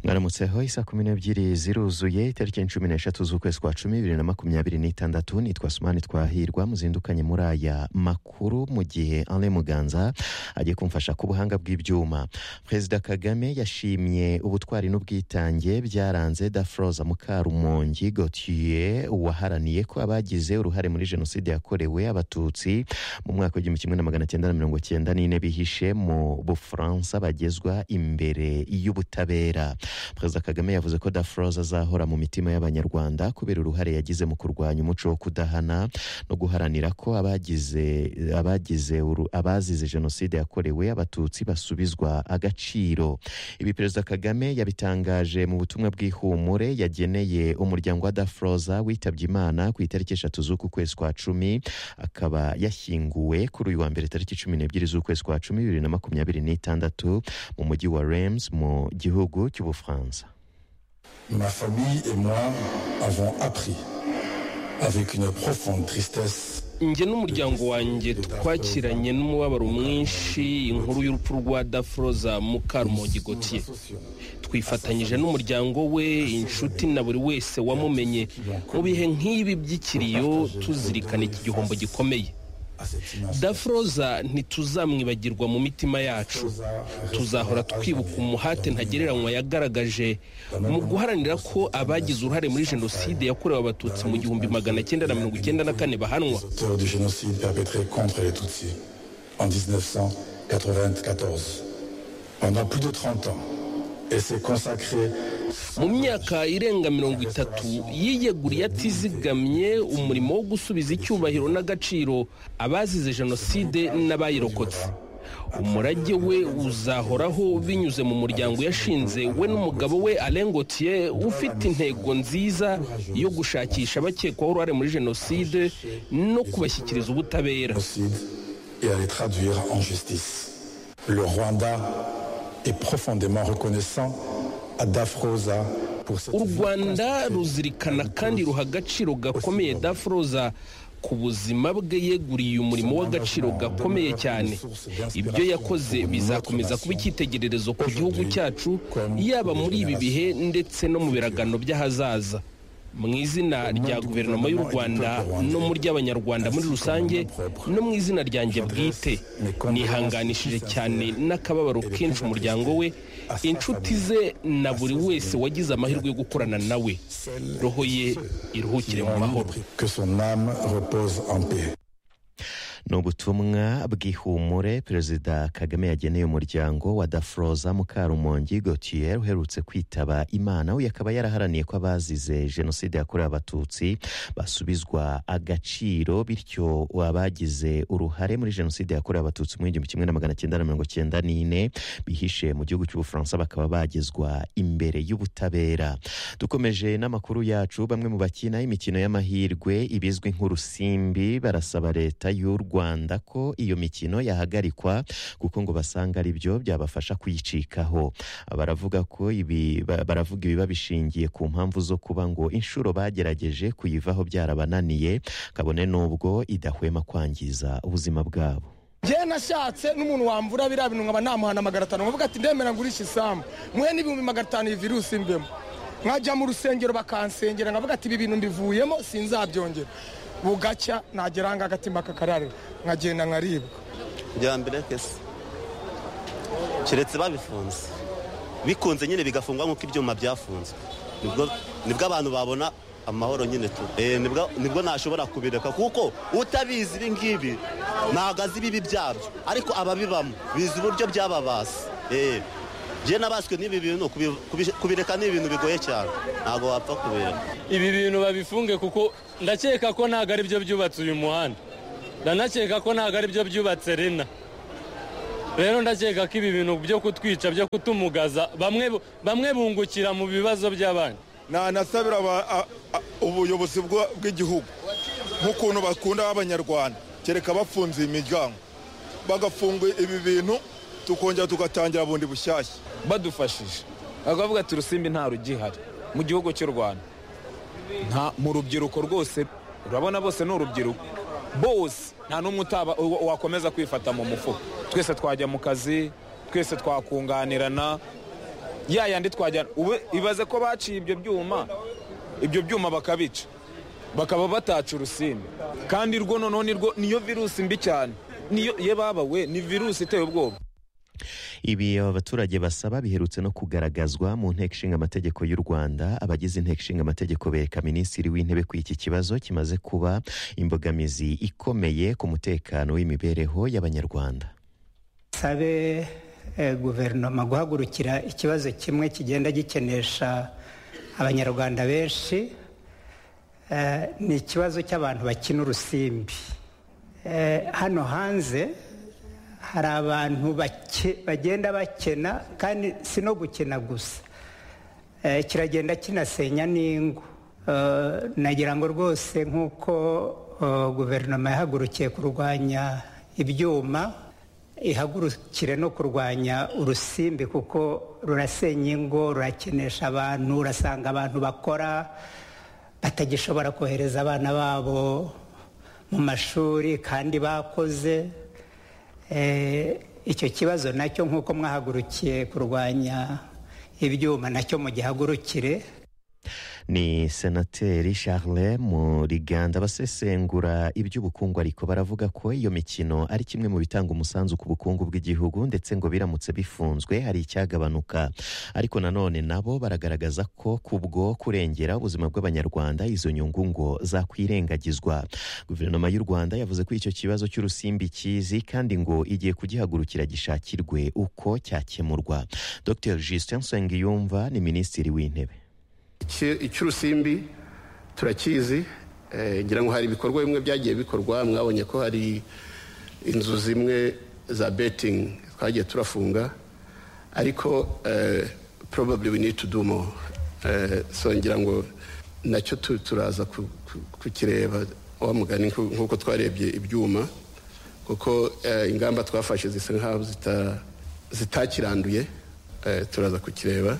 mwaramutse ho isaa kumi n'ebyiri ziruzuye itariki ya cumi n'eshatu z'ukwezi kwa cumi bibiri na makumyabiri n'itandatu nitwa sumani twahirwa muzindukanye muri aya makuru mu gihe ale muganza agiye kumfasha ku buhanga bw'ibyuma perezida kagame yashimye ubutwari n'ubwitange byaranze dafroza mukarumongi gotiye waharaniye ko abagize uruhare muri jenoside yakorewe abatutsi mu mwaka w'igihumbi kimwe na magana cyenda na mirongo cyenda n'ine bihishe mu bufaransa bagezwa imbere y'ubutabera perezida kagame yavuze ko dafroza azahora mu mitima y'abanyarwanda kubera uruhare yagize mu kurwanya umuco wo kudahana no guharanira ko abagize abagize uru- abazize jenoside yakorewe abatutsi basubizwa agaciro ibi perezida kagame yabitangaje mu butumwa bw'ihumure yageneye umuryango wa dafroza witabye imana ku itariki eshatu z'uku kwezi kwa cumi akaba yashyinguwe kuri uyu wa mbere tariki cumi n'ebyiri z'ukwezi kwa cumi bibiri na makumyabiri n'itandatu mu mujyi wa rems mu gihugu cy'ubufaransa Ma famille et moi avons appris avec une profonde tristesse njye n'umuryango wanjye twakiranye n'umubabaro mwinshi inkuru y'urupfu rwa dafroza mukarumongi gotiye twifatanyije n'umuryango we inshuti na buri wese wamumenye mu bihe nk'ibi by'ikiriyo tuzirikana iki gihombo gikomeye à cette image. dafroza ntituzamwibagirwa mu mitima yacu tuzahora twibuka umuhate ntagereranywa yagaragaje mu guharanira ko abagize uruhare muri jenoside yakorewe abatutsi mu gihumbi magana cyenda na mirongo icyenda na kane bahanwa Auteur du génocide perpétré contre les Tutsis en 1994. Pendant plus de 30 ans, et s'est consacré mu myaka irenga mirongo itatu yiyeguriye atizigamye umurimo wo gusubiza icyubahiro n'agaciro abazize jenoside n'abayirokotse umurage we uzahoraho binyuze mu muryango yashinze we n'umugabo we Alain Gauthier ufite intego nziza yo gushakisha abakekwaho uruhare muri jenoside no kubashyikiriza ubutabera génocide et à les traduire en justice. Le Rwanda est profondément reconnaissant à Dafrosa pour cette u vie rwanda consacrée ruzirikana kandi ruha agaciro gakomeye dafroza ku buzima bwe yeguriye umurimo w'agaciro gakomeye cyane ibyo yakoze bizakomeza kuba icyitegererezo ku gihugu cyacu yaba muri ibi bihe ndetse no mu biragano by'ahazaza mu izina rya guverinoma y'u rwanda no mu ry'abanyarwanda muri rusange no mu izina ryanjye bwite nihanganishije cyane n'akababaro kenshi umuryango we inshuti ze na buri wese wagize amahirwe yo gukorana nawe roho ye qui iruhukire mu l'ont mahoro libre, que son âme repose en paix. ni ubutumwa bw'ihumure perezida kagame yageneye umuryango wa dafroza mukarumongi gotier uherutse kwitaba imana uyu akaba yaraharaniye ko abazize jenoside yakorewe abatutsi basubizwa agaciro bityo abagize uruhare muri jenoside yakorewe abatutsi mu igihumbi kimwe na magana cyenda na mirongo cyenda n'ine bihishe mu gihugu cy'ubufaransa bakaba bagezwa imbere y'ubutabera dukomeje n'amakuru yacu bamwe mu bakina imikino y'amahirwe ibizwi nk'urusimbi barasaba leta y'u rwanda ko iyo mikino yahagarikwa kuko ngo basanga ari byo byabafasha kuyicikaho baravuga ko ibi ba- baravuga ibiba bishingiye ku mpamvu zo kuba ngo inshuro bagerageje kuyivaho byarabananiye kabone n'ubwo idahwema kwangiza ubuzima bwabo njyewe nashatse n'umuntu wambura biriya bintu nkaba namuhana magana atanu nkavuga ati ndemera ngurishe isambu muhe n'ibihumbi magana atanu iyi virusi mbemo nkajya mu rusengero bakansengera nkavuga ati ibi bintu mbivuyemo sinzabyongera bugacya nagera aha ngaha agatima kakararira nkagenda nkaribwa bya mbere kese keretse babifunze bikunze nyine bigafungwa nk'uko ibyuma byafunzwe nibwo nibwo abantu babona amahoro nyine tu Eh, nibwo nibwo ntashobora kubireka kuko utabizi ibi ngibi ntabwo azi ibibi byabyo ariko ababibamo bizi uburyo byababasa Eh, njye nabaswe n'ibi bintu kubi- kubi- kubireka ni ibintu bigoye cyane ntabwo wapfa kubireka ibi bintu babifunge kuko ndakeka ko ntabwo ari byo byubatse uyu muhanda ndanakeka ko ntabwo ari byo byubatse rena rero ndakeka ko ibi bintu byo kutwica byo kutumugaza bamwe bamwe bungukira mu bibazo by'abandi nanasabira aba- a- a- ubuyobozi bwa- bw'igihugu nk'ukuntu bakunda abanyarwanda kereka bafunze iyi miryango bagafunga ibi bintu tukongera tugatangira bundi bushyashya badufashije bakavuga ati urusimbi nta rugihari mu gihugu cy'u rwanda nta mu rubyiruko rwose urabona bose ni urubyiruko bose nta n'umwe utaba uwa- wakomeza kwifata mu mufuka twese twajya mu kazi twese twakunganirana ya yandi twajyana ubu ibaze ko baciye ibyo byuma ibyo byuma bakabica bakaba bataca urusimbi kandi rwo noneho nirwo niyo virusi mbi cyane niyo ye baba we ni virusi iteye ubwoba ibi aba baturage basaba biherutse no kugaragazwa mu nteko ishinga amategeko y'u rwanda abagize inteko ishinga amategeko bereka minisitiri w'intebe ko iki kibazo kimaze kuba imbogamizi ikomeye ku mutekano w'imibereho y'abanyarwanda sabe guverinoma guhagurukira ikibazo kimwe kigenda gikenesha abanyarwanda benshi ni ikibazo cy'abantu bakina urusimbi hano hanze hari abantu bagenda bakena kandi si no gukena gusa kiragenda kinasenya n'ingo nagira ngo rwose nk'uko guverinoma yahagurukiye kurwanya ibyuma ihagurukire no kurwanya urusimbi kuko rurasenya ingo rurakenesha abantu urasanga abantu bakora batagishobora kohereza abana babo mu mashuri kandi bakoze icyo kibazo nacyo nk'uko mwahagurukiye kurwanya ibyuma nacyo mugihagurukire ni senateri charles muriganda abasesengura iby'ubukungu ariko baravuga ko iyo mikino ari kimwe mu bitanga umusanzu ku bukungu bw'igihugu ndetse ngo biramutse bifunzwe hari icyagabanuka ariko nanone nabo baragaragaza ko kubwo kurengera ubuzima bw'abanyarwanda izo nyungu ngo zakwirengagizwa guverinoma y'u rwanda yavuze ko icyo kibazo cy'urusimbi kizi kandi ngo igiye kugihagurukira gishakirwe uko cyakemurwa dr justin nsengiyumva ni minisitiri w'intebe icy'urusimbi turakizi ngira ngo hari ibikorwa bimwe byagiye bikorwa mwabonye ko hari inzu zimwe za betingi twagiye turafunga ariko probably we need to do more so ngira ngo nacyo turaza kukireba wa mugani nk'uko twarebye ibyuma kuko ingamba twafashe zisa nkaho zitakiranduye turaza kukireba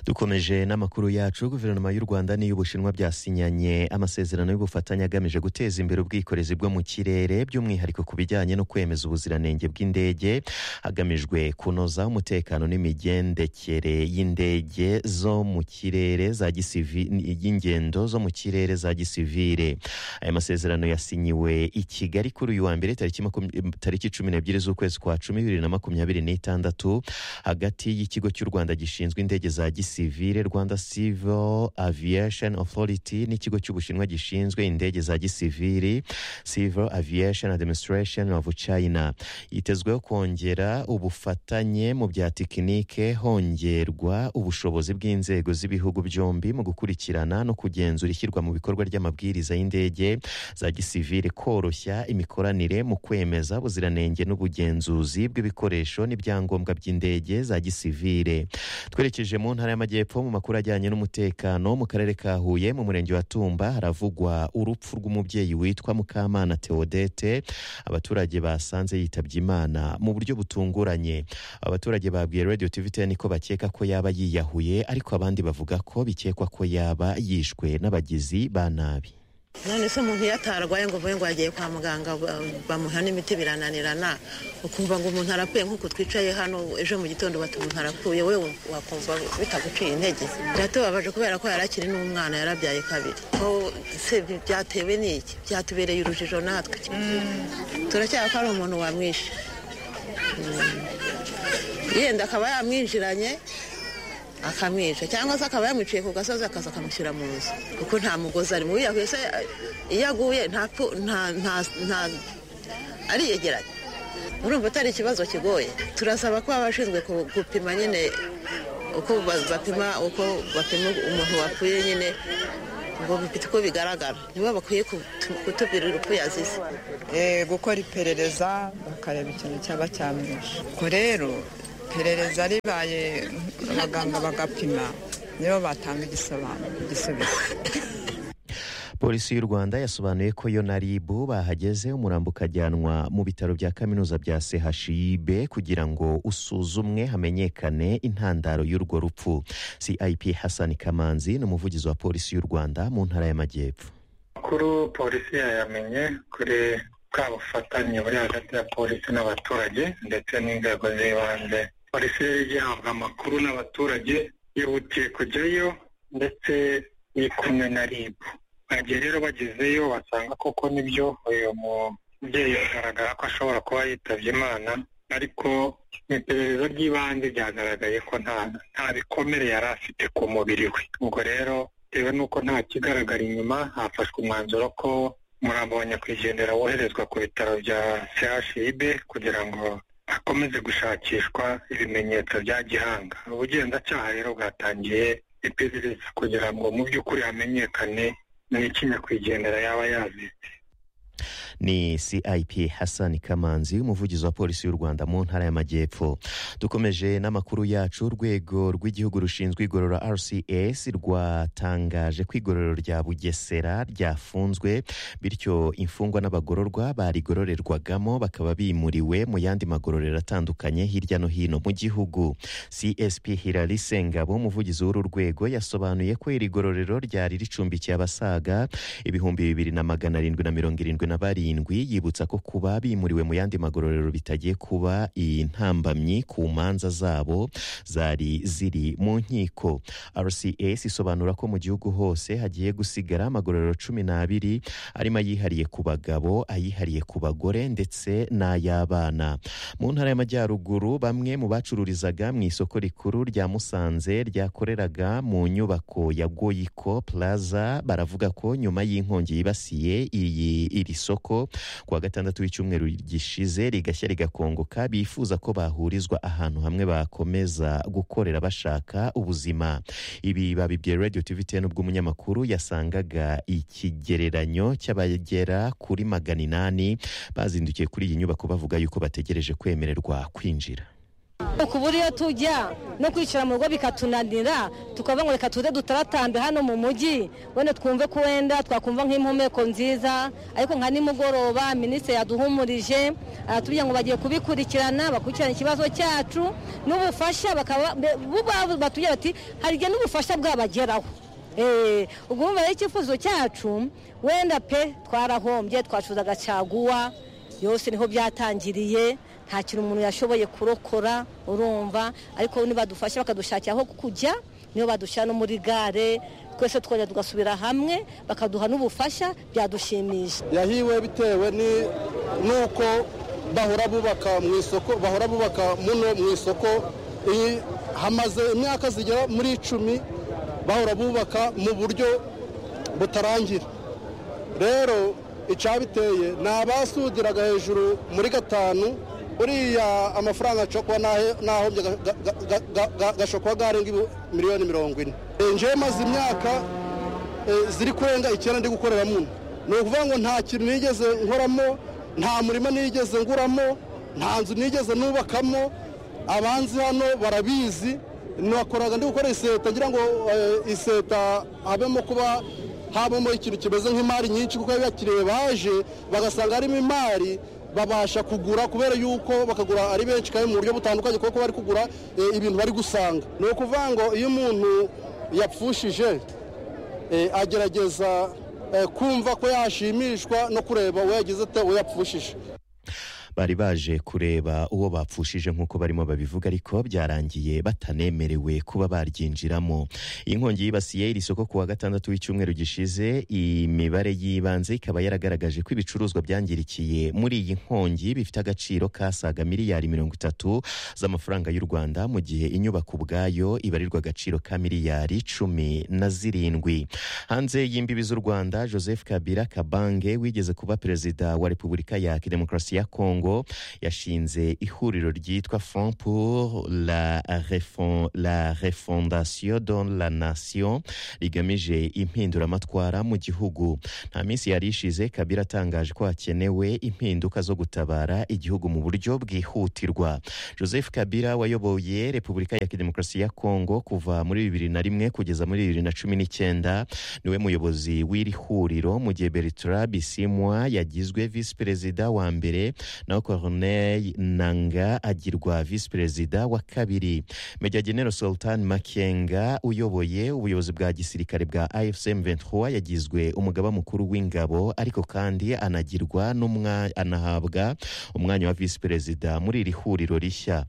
dukomeje n'amakuru yacu guverinoma y'u rwanda n'iy'ubushinwa byasinyanye amasezerano y'ubufatanye agamije guteza imbere ubwikorezi bwo mu kirere by'umwihariko ku bijyanye no kwemeza ubuziranenge bw'indege hagamijwe kunoza umutekano n'imigendekere y'indege zo mu kirere za y'ingendo zo mu kirere za gisivire aya masezerano yasinyiwe i kigali kuri uyu wa mbere tariki cumi n'ebyiri z'ukwezi kwa cumi bibiri na makumyabiri n'itandatu hagati y'ikigo cy'u rwanda gishinzwe indege za gisivire rwanda civil aviation authority n'ikigo cy'ubushinwa gishinzwe indege za gisiviri civil aviation administration of china yitezweho kongera ubufatanye mu bya tekinike hongerwa ubushobozi bw'inzego z'ibihugu byombi mu gukurikirana no kugenzura ishyirwa mu bikorwa ry'amabwiriza y'indege za gisivire koroshya imikoranire mu kwemeza ubuziranenge n'ubugenzuzi bw'ibikoresho n'ibyangombwa by'indege za gisivire twerekeje mu ntara y'amajyepfo mu makuru ajyanye n'umutekano mu karere ka huye mu murenge wa tumba haravugwa urupfu rw'umubyeyi witwa mukamana teodete abaturage basanze yitabye imana mu buryo butunguranye abaturage babwiye radiyo tiviteni ko bakeka ko yaba yiyahuye ariko abandi bavuga ko bikekwa ko yaba yishwe n'abagizi ba nabi none se umuntu iyo atarwaye ngo uvuye ngo yagiye kwa muganga bamuha n'imiti birananirana ukumva ngo umuntu arapfuye nk'uko twicaye hano ejo mu gitondo bati umuntu arapfuye wowe wakumva bitaguciye intege biratubabaje kubera ko yarakiri n'umwana yarabyaye kabiri se byatewe n'iki byatubereye urujijo natwe turacyaba ko ari umuntu wamwishe yenda akaba yamwinjiranye akamwica cyangwa se akaba yamwiciye ku gasozi akaza akamushyira mu nzu kuko nta mugozi ari mubi yahuye se iyo aguye nta ariyegeranye urumva atari ikibazo kigoye turasaba ko abashinzwe gupima nyine uko bapima uko bapima umuntu wapfuye nyine ngo bifite uko bigaragara nibo bakwiye kutubwira urupfu yazize gukora iperereza bakareba ikintu cyaba cyamwishe ubwo rero iperereza ribaye abaganga bagapima nibo batanga igisobanuro igisubizo polisi y'u rwanda yasobanuye ko yo na ribu bahageze umurambo ukajyanwa mu bitaro bya kaminuza bya chib kugira ngo usuzumwe hamenyekane intandaro y'urwo rupfu cip hassan kamanzi ni umuvugizi wa polisi y'u rwanda mu ntara y'amajyepfo amakuru polisi yayamenye kuri bwa bufatanye buri hagati ya polisi n'abaturage ndetse n'inzego z'ibanze polisi yari igihabwa amakuru n'abaturage yihutiye kujyayo ndetse iri kumwe na rib bagiye rero bagezeyo basanga koko nibyo uyu mubyeyi bigaragara ko ashobora kuba yitabye imana ariko mu iperereza ry'ibanze byagaragaye ko nta nta bikomere yari afite ku mubiri we ubwo rero bitewe n'uko nta kigaragara inyuma hafashwe umwanzuro ko umurambo wa nyakwigendera woherezwa ku bitaro bya chib kugira ngo akomeze gushakishwa ibimenyetso bya gihanga ubugenzacyaha rero bwatangiye iperereza kugira ngo mu by'ukuri hamenyekane n'iki nyakwigendera yaba yazize ni cip hassan kamanzi umuvugizi wa polisi y'u rwanda mu ntara y'amajyepfo dukomeje n'amakuru yacu urwego rw'igihugu rushinzwe igorora rcs rwatangaje ko igororero rya bugesera ryafunzwe bityo imfungwa n'abagororwa barigororerwagamo bakaba bimuriwe mu yandi magororero atandukanye hirya no hino mu gihugu csp hilari sengabo umuvugizi w'uru rwego yasobanuye ko iri gororero ryari ricumbikiye abasaga ibihumbi bibiri na magana arindwi na mirongo irindwi na barindwi yibutsa ko kuba bimuriwe mu yandi magororero bitagiye kuba intambamyi ku manza zabo zari ziri mu nkiko rcs isobanura ko mu gihugu hose hagiye gusigara amagororero cumi n'abiri arimo ayihariye ku bagabo ayihariye ku bagore ndetse n'ay'abana mu ntara y'amajyaruguru bamwe mu bacururizaga mu isoko rikuru rya musanze ryakoreraga mu nyubako ya goyiko plaza baravuga ko nyuma y'inkongi yibasiye iyi iri soko kuwa gatandatu w'icyumweru gishize rigashya rigakongoka bifuza ko bahurizwa ahantu hamwe bakomeza gukorera bashaka ubuzima ibi babibwiye radio tv ten ubwo umunyamakuru yasangaga ikigereranyo cy'abagera kuri magana inani bazindukiye kuri iyi nyubako bavuga yuko bategereje kwemererwa kwinjira ukubura iyo tujya no kwicara mu rugo bikatunanira tukavuga ngo reka tuze dutaratambe hano mu mujyi wenda twumve ko wenda twakumva nk'impumeko nziza ariko nka nimugoroba minisitiri yaduhumurije aratubwira ngo bagiye kubikurikirana bakurikirana ikibazo cyacu n'ubufasha bakaba batubwira bati hari igihe n'ubufasha bwabageraho ubwo wumva rero icyifuzo cyacu wenda pe twarahombye twacuruzaga caguwa yose niho byatangiriye nta kintu umuntu yashoboye kurokora urumva ariko nibadufasha bakadushakira aho kujya niyo badushyira no muri gare twese twongera tugasubira hamwe bakaduha n'ubufasha byadushimisha yahiwe bitewe n'uko bahora bubaka mu isoko bahora bubaka muno mu isoko hamaze imyaka zigera muri icumi bahora bubaka mu buryo butarangira rero icyabiteye ni abasudiraga hejuru muri gatanu uriya amafaranga acokwa n'ahombye gashokwa garenga miliyoni mirongo ine njyewe maze imyaka ziri kurenga icyenda ndi gukorera muno ni ukuvuga ngo nta kintu nigeze nkoramo nta murima nigeze nguramo nta nzu nigeze nubakamo abanzi hano barabizi nakoraga ndi gukora iseta ngira ngo iseta habemo kuba habamo ikintu kimeze nk'imari nyinshi kuko abakiriya baje bagasanga harimo imari babasha kugura kubera yuko bakagura ari benshi kandi mu buryo butandukanye kuko bari kugura ibintu bari gusanga ni ukuvuga ngo iyo umuntu yapfushije agerageza kumva ko yashimishwa no kureba uwo yagize ate uwo yapfushije bari baje kureba uwo bapfushije nk'uko barimo babivuga ariko byarangiye batanemerewe kuba baryinjiramo inkongi yibasiye iri soko kuwa gatandatu w'icyumweru gishize imibare y'ibanze ikaba yaragaragaje ko ibicuruzwa byangirikiye muri iyi nkongi bifite agaciro kasaga miliyari mirongo itatu z'amafaranga y'u rwanda mu gihe inyubako ubwayo ibarirwa agaciro ka miliyari cumi na zirindwi hanze y'imbibi z'u rwanda joseph kabira kabange wigeze kuba perezida wa repubulika ya demokarasi ya kongo yashinze ihuriro ryitwa front pour la, refond, la refondation don la nation rigamije impinduramatwara mu gihugu nta minsi yari ishize kabira atangaje ko hakenewe impinduka zo gutabara igihugu mu buryo bwihutirwa joseph kabira wayoboye repubulika ya demokarasi ya kongo kuva muri bibiri na rimwe kugeza muri bibiri na cumi n'icyenda niwe muyobozi w'iri huriro mu gihe bertrand bisimwa yagizwe visi perezida wa mbere na Corneille Nanga agirwa visi perezida wa kabiri Major General Sultan Makenga uyoboye ubuyobozi bwa gisirikare bwa AFCM 23 yagizwe umugaba mukuru w'ingabo ariko kandi anagirwa n'umwa anahabwa umwanya wa visi perezida muri iri huriro rishya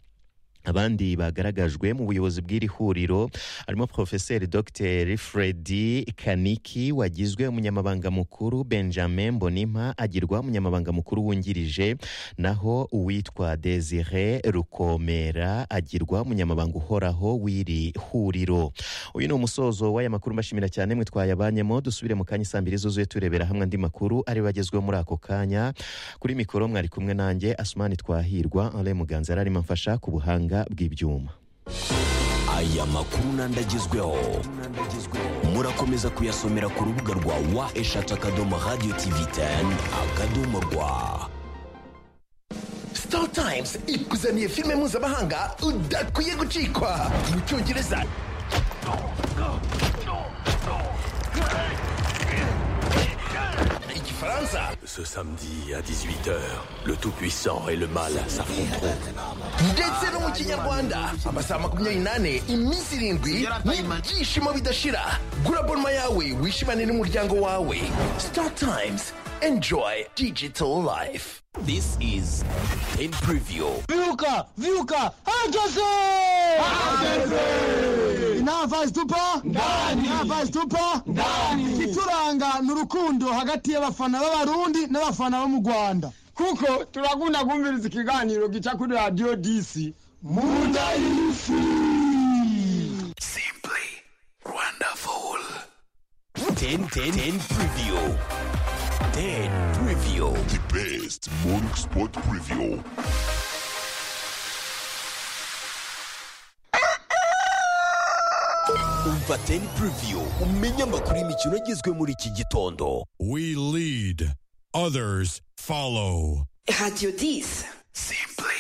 abandi bagaragajwe mu buyobozi bw'iri huriro harimo porofeseri dogiteri fredi kaniki wagizwe umunyamabanga mukuru benjamin mbonimpa agirwa umunyamabanga mukuru wungirije naho uwitwa desire rukomera agirwa umunyamabanga uhoraho w'iri huriro uyu ni umusozo w'aya makuru mbashimira cyane mwe twayabanyemo dusubire mu kanya saa mbiri zuzuye turebera hamwe andi makuru ari bagezweho muri ako kanya kuri mikoro mwari kumwe nanjye asumani twahirwa ale muganza yari arimo amfasha ku buhanga bw'ibyuma aya makuru n'andi agezweho murakomeza kuyasomera ku rubuga rwa wa eshatu akadomo radiyo tivi teni akadomo rwa star times ikuzaniye filime mpuzamahanga udakwiye gucikwa mu cyongereza igifaransa Ce samedi à 18h, le Tout-Puissant et le Mal s'affronteront. ndetse no mu kinyarwanda amasaha makumyabiri n'ane iminsi irindwi n'ibyishimo bidashira gura bonma yawe wishimane n'umuryango wawe star times enjoy digital life This is Ten Preview. Vyuka, vyuka, herkese! Navazi tupa ndani, Navazi tupa ndani. Ikituranga ni urukundo hagati y'abafana b'abarundi n'abafana bo mu Rwanda. Kuko turakunda kumviriza ikiganiro gica kuri radio DC munda y'ifi. Wonderful. Ten Ten Ten Preview. Ten Preview. The best morning sport preview. Umva Ten Preview umenye amakuru y'imikino agezwe muri iki gitondo. We lead, others follow. Radio 10. Simply